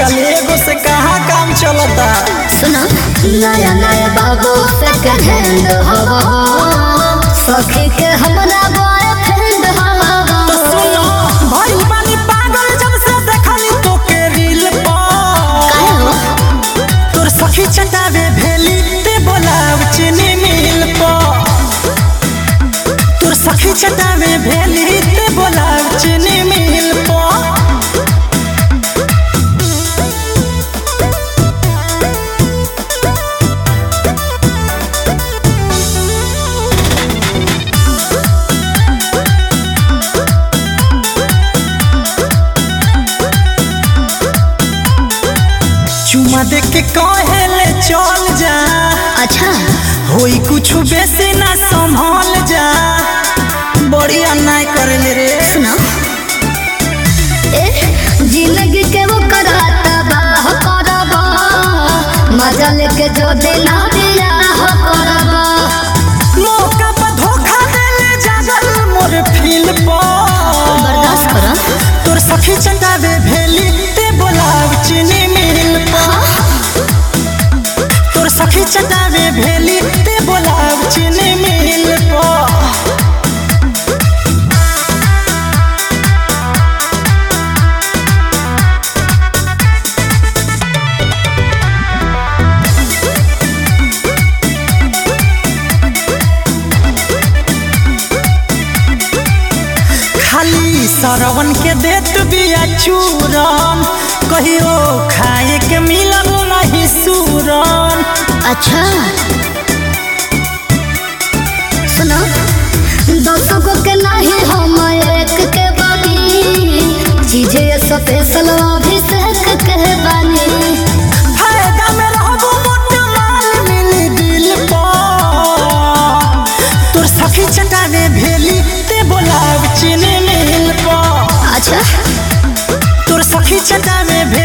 आजकल एगो से कहाँ काम चलता सुनो नया नया बाबू सेकंड हैंड हवा सखी के हमरा बॉयफ्रेंड हवा तो सुनो भइल बानी पागल जब से देखली तोके रील पर काहे हो तोर सखी चटावे भेली ते बोलाव चीनी मिल पर तोर सखी चटावे भेली ते बोलाव चीनी मिल पर चुमा दे के कहेले चल जा अच्छा होई कुछ बेसी ना संभल जा बड़ी अन्याय करेले रे सुनो ए जिंदगी के वो कराता बाह करबा मजा लेके जो देना दिया हो करबा मौका पर धोखा देले जागल मोर फील पर बर्दाश्त करो तोर सखी चटावे भेली ते बोलाव चीनी मिल पर तोर सखी चटावे भेली ते बोलाव चीनी मिल पर खाली सरवन के देत बिया चूरन कहियो खाए के मिलल नहीं सूरन अच्छा सुनो दोस्तों को के नहीं हम एक के बानी चीजें स्पेशल अभिषेक के बानी फायदा में रहबो मोट माल मिली दिल पर तोर सखी चटावे भेली ते बोलाव चीनी मिल पर अच्छा तोर सखी चटावे भेली